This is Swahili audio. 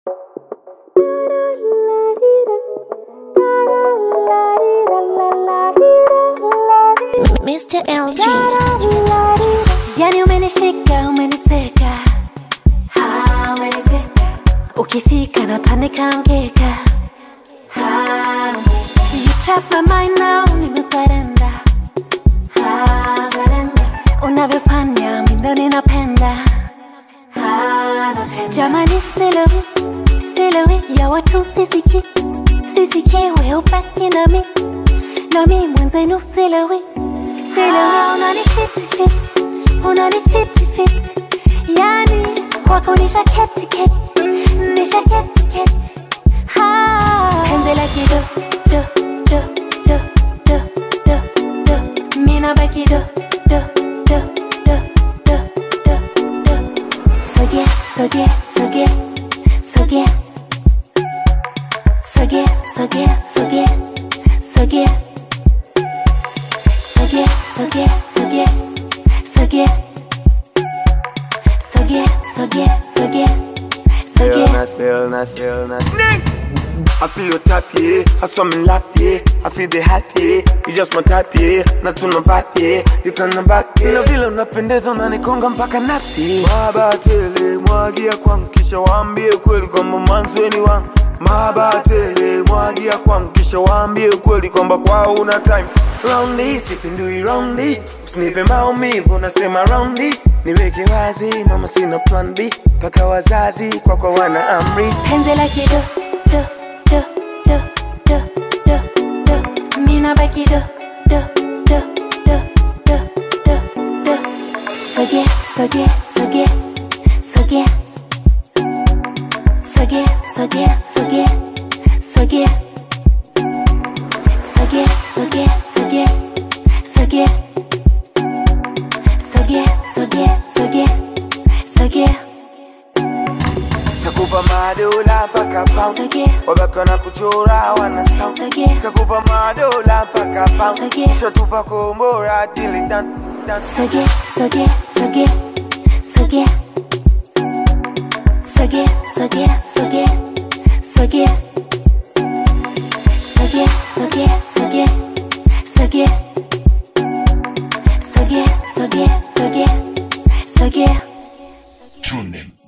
Mr. LG. Yani umenishika umeniteka Ha, umeniteka ukifika natandika mkeka Ha, you trap my mind now nimesurrender Ha, surrender unavyofanya mindo ninapenda Ha, napenda. jamani silewi silewi ya watu sisiki sisiki we ubaki nami nami mwenzenu silewi silewi unani fiti fiti unani fiti fiti yani kwako nisha keti keti nisha keti keti ha penzi la kido do do do do do do mina baki do do do do do do do soge soge soge soge soge soge soge soge soge soge soge soge soge soge soge soge Illness, illness, illness. I feel your tap, yeah. I saw me laugh, yeah. I feel the hat, yeah. You just my type, yeah. Na tuna back, yeah. You can back, yeah. Na vile unapendeza unanikonga mpaka nafsi. Mabatele mwagia kwangu kisha waambie kweli kwamba mwanzweni wangu. Mabatele mwagia kwangu kisha waambie kweli kwamba kwao una time. Roundy, sipindui roundy. Usinipe maumivu nasema roundy. Niweke wazi mama sina plan B. Paka wazazi kwa kwa wana amri. penzi la kido do do do do do do mina baki do do do do do do do soge soge soge soge soge soge soge soge soge soge soge soge soge soge soge soge Takupa madola mpaka pound soge Wabaka na kuchora wana sound soge Takupa madola mpaka pound Sogea. Kisha tupa kombora dili dan dan soge soge soge soge soge soge soge soge soge soge soge soge soge soge soge soge Tune in.